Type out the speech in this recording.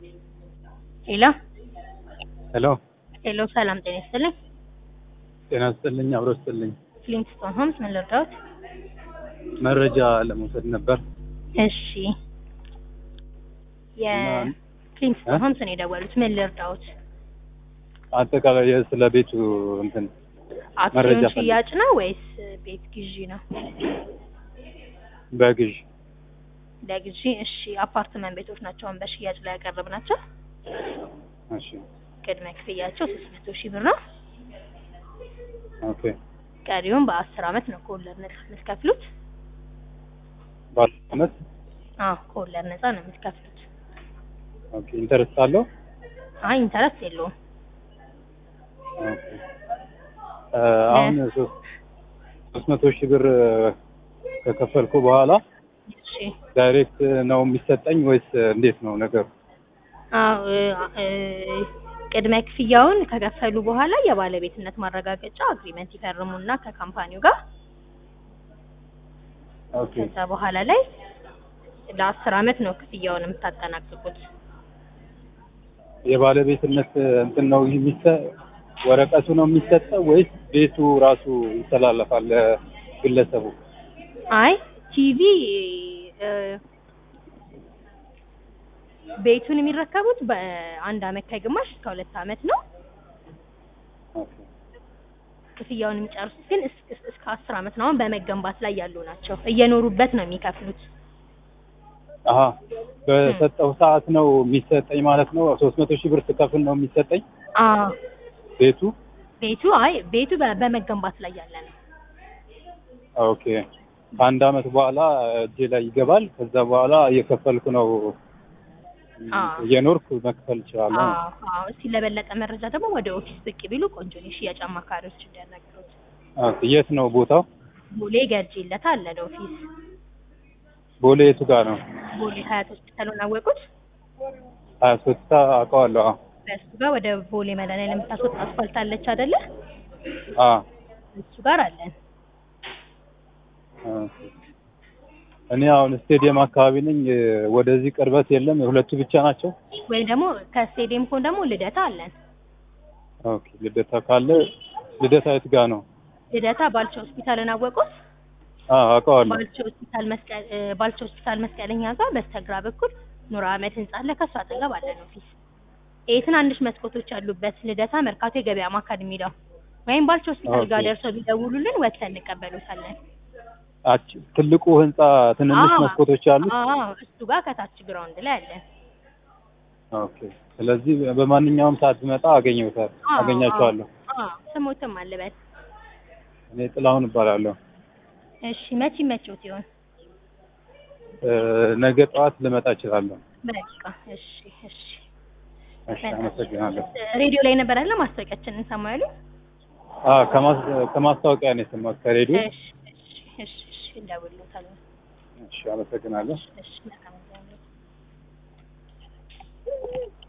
ሄሎ ሄሎ ሄሎ፣ ሰላም ጤና ይስጥልኝ። ጤና ይስጥልኝ። አብሮ ይስጥልኝ። ፍሊንትስቶን ሆምስ ምን ልርዳዎት? መረጃ ለመውሰድ ነበር። እሺ፣ የፍሊንትስቶን ሆምስ ነው የደወሉት። ምን ልርዳዎት? አጠቃላይ ስለ ቤቱ እንትን አክሲዮን መረጃ ሽያጭ ነው ወይስ ቤት ግዢ ነው? በግዥ ለግዢ። እሺ፣ አፓርትመንት ቤቶች ናቸው አሁን በሽያጭ ላይ ያቀረብናቸው። እሺ ቅድመ ክፍያቸው ሶስት መቶ ሺህ ብር ነው። ኦኬ ቀሪውን በአስር አመት ነው ከወለድ ነጻ የምትከፍሉት። ባለ አመት አዎ ከወለድ ነጻ ነው የምትከፍሉት። ኦኬ ኢንተረስት አለው አይ ኢንተረስት የለውም። ኦኬ እ አሁን ሶስት ሶስት መቶ ሺህ ብር ከከፈልኩ በኋላ እሺ ዳይሬክት ነው የሚሰጠኝ ወይስ እንዴት ነው ነገሩ? አዎ እ ቅድመ ክፍያውን ከከፈሉ በኋላ የባለቤትነት ማረጋገጫ አግሪመንት ይፈርሙና ከካምፓኒው ጋር ኦኬ ከዛ በኋላ ላይ ለአስር አመት ነው ክፍያውን የምታጠናቅቁት። የባለቤትነት እንትን ነው የሚሰ ወረቀቱ ነው የሚሰጠው ወይስ ቤቱ ራሱ ይተላለፋል ለግለሰቡ? አይ ቲቪ እ ቤቱን የሚረከቡት በአንድ አመት ከግማሽ እስከ ሁለት አመት ነው። ኦኬ ክፍያውን የሚጨርሱት ግን እስ- እስ- እስከ አስር አመት ነው። አሁን በመገንባት ላይ ያሉ ናቸው። እየኖሩበት ነው የሚከፍሉት። አሀ በሰጠው ሰዓት ነው የሚሰጠኝ ማለት ነው። ሶስት መቶ ሺህ ብር ስከፍል ነው የሚሰጠኝ አዎ ቤቱ። ቤቱ አይ ቤቱ በ- በመገንባት ላይ ያለ ነው። ኦኬ ከአንድ አመት በኋላ እጄ ላይ ይገባል። ከዛ በኋላ እየከፈልኩ ነው አዎ። እየኖርኩ መክፈል እችላለሁ። አዎ አዎ። እስቲ ለበለጠ መረጃ ደግሞ ወደ ኦፊስ ብቅ ቢሉ ቆንጆ ነው። የሽያጭ አማካሪዎች እንዲያናግሩት። ኦኬ የት ነው ቦታው? ቦሌ ገርጂለት አለ ኦፊስ። ቦሌ የቱ ጋር ነው? ቦሌ ሀያት ሆስፒታሉን አወቁት። ሀያ ሶስት አውቀዋለሁ። አዎ በእሱ ጋር ወደ ቦሌ መድኃኒዓለም የምታስወጣ አስፋልት አለች አይደለ? አዎ እሱ ጋር አለን። ኦኬ። እኔ አሁን ስቴዲየም አካባቢ ነኝ። ወደዚህ ቅርበት የለም። ሁለቱ ብቻ ናቸው። ወይም ደግሞ ከስቴዲየም ኮን ደግሞ ልደታ አለን። ኦኬ ልደታ ካለ ልደታ የት ጋር ነው? ልደታ ባልቻ ሆስፒታልን አወቁት። አዎ አውቀዋለሁ። ባልቻ ሆስፒታል መስቀል እ ባልቻ ሆስፒታል መስቀለኛ ጋር በስተግራ በኩል ኑር አህመድ ህንጻ አለ። ከሱ አጠገብ አለን ኦፊስ። ይሄ ትናንሽ መስኮቶች ያሉበት ልደታ መርካቶ የገበያ ማዕከል የሚለው ወይም ባልቻ ሆስፒታል ጋር ኦኬ። ደርሰው ቢደውሉልን ወጥተን እንቀበሉታለን። አች ትልቁ ህንጻ ትንንሽ አዎ። መስኮቶች አሉት። አዎ እሱ ጋር ከታች ግራውንድ ላይ አለን። ኦኬ። ስለዚህ በማንኛውም ሰዓት ብመጣ አገኘውታል አዎ፣ አገኛቸዋለሁ። አዎ ስሞትም አለበት። እኔ ጥላሁን እባላለሁ። እሺ መቼ መቼው ሲሆን እ ነገ ጠዋት ልመጣ እችላለሁ። በቃ እሺ እሺ እሺ፣ አመሰግናለሁ። ሬዲዮ ላይ ነበር አለ ማስታወቂያችንን እንሰማ ያሉ አ ከማስ- ከማስታወቂያ ነው የሰማሁት ከሬዲዮ። እሺ እሺ እሺ እሺ እንደውልዎታለን እሺ፣ አመሰግናለሁ። እሺ መልካም ጊዜ